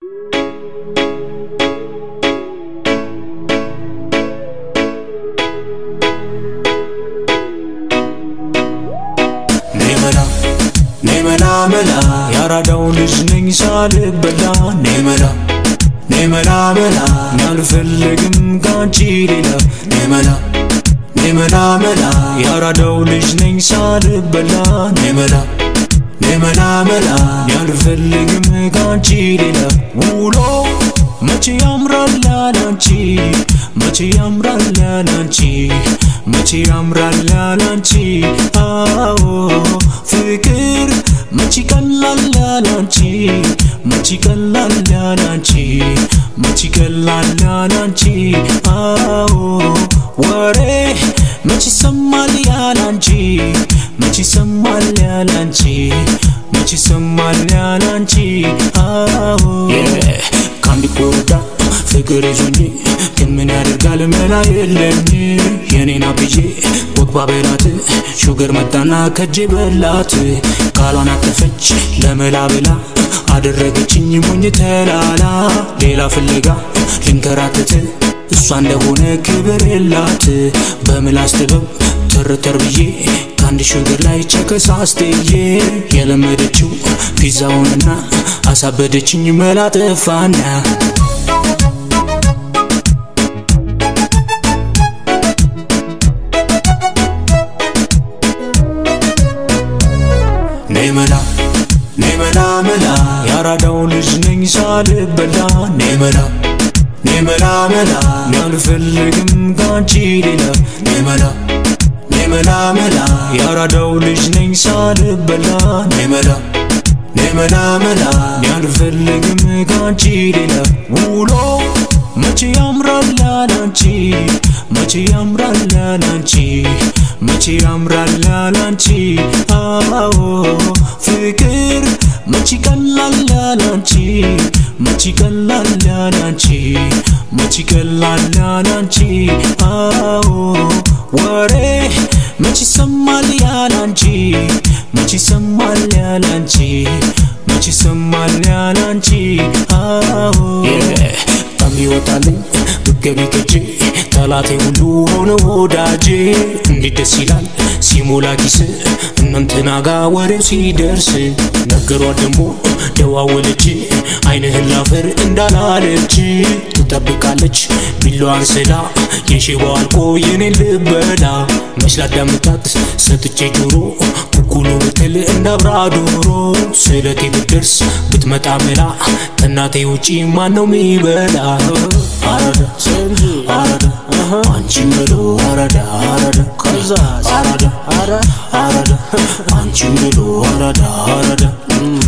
ኔመላ ኔመላ መላ ያራዳው ልጅ ነኝ ሳልበላ ኔመላ ኔመላ መላ አልፈልግም ካንቺ ሌላ ኔመላ ኔመላ መላ ያራዳው ልጅ ነኝ ሳልበላ ኔመላ ኔመላ መላ አልፈልግም ካንቺ ሌላ ውሎ መቼ ያምራል ያላንቺ መቼ ያምራል ያላንቺ መቼ ያምራል ያላንቺ አዎ ፍቅር መቼ ቀላል ያላንቺ መቼ ቀላል ያላንቺ መቼ ቀላል ያላንቺ አዎ ወሬ መቼ ይሰማል ያላንቺ መቼ ይሰማል ያላንቺ መቼ ይሰማል ያላንቺ አዎ ከአንድ ኮረዳ ፍቅር ይዞኝ ግን ምን ያደርጋል መላ የለኝ የኔና ብዬ ወግባ በላት ሹገር መጣና ከጄ በላት ቃሏን አጠፈች ለመላ ብላ አደረገችኝ ሞኝ ተላላ ሌላ ፍለጋ ልንከራተት እሷ እንደሆነ ክብር የላት በምላስ ጥበብ ተርተር ብዬ ከአንድ ሹገር ላይ ቸከሳስትዬ የለመደችው ፒዛውንና አሳበደችኝ መላ ጠፋና ኔመላ ኔመላ መላ ያራዳው ልጅ ነኝ ሳልበላ ኔመላ ኔመላ መላ አልፈልግም ካንቺ ሌላ ኔመላ ኔመላ መላ ያራዳው ልጅ ነኝ ሳልበላ ኔመላ ኔመላ መላ አልፈልግም ካንቺ ሌላ ውሎ መቼ ያምራል ያላንቺ መቼ ያምራል ያላንቺ መቼ ያምራል ያላንቺ አዎ ፍቅር መቼ ቀላል ያላንቺ መቼ ቀላል ያላንቺ መቼ ቀላል ያላንቺ አዎ ወሬ መቼ ይሰማል ያላንቺ መቼ ይሰማል ያላንቺ መቼ ይሰማል ያላንቺ አዎ ቀሚ ይወጣልኝ ብገቢ ከጄ ጠላቴ ሁሉ ሆነ ወዳጄ እንዴት ደስ ይላል ሲሞላ ኪስ እናንተና ጋ ወሬው ሲደርስ ነገሯት ደሞ ደዋወለች አይንህን ላፈር እንዳላለች ትጠብቃለች ቢላዋን ስላ የሽባው አልቆ የኔን ልበላ መች ላዳምጣት ሰጥቼ ጆሮ ኩኩሉ ብትል እንዳብራ ዶሮ ስለቴ ብትደርስ ብትመጣ መላ ከእናቴ ውጪ ማነው ሚበላ አረዳ አረዳ አንቺን ብሎ አረዳ አረዳ ከዛ አረዳ አረዳ አንቺን ብሎ አረዳ አረዳ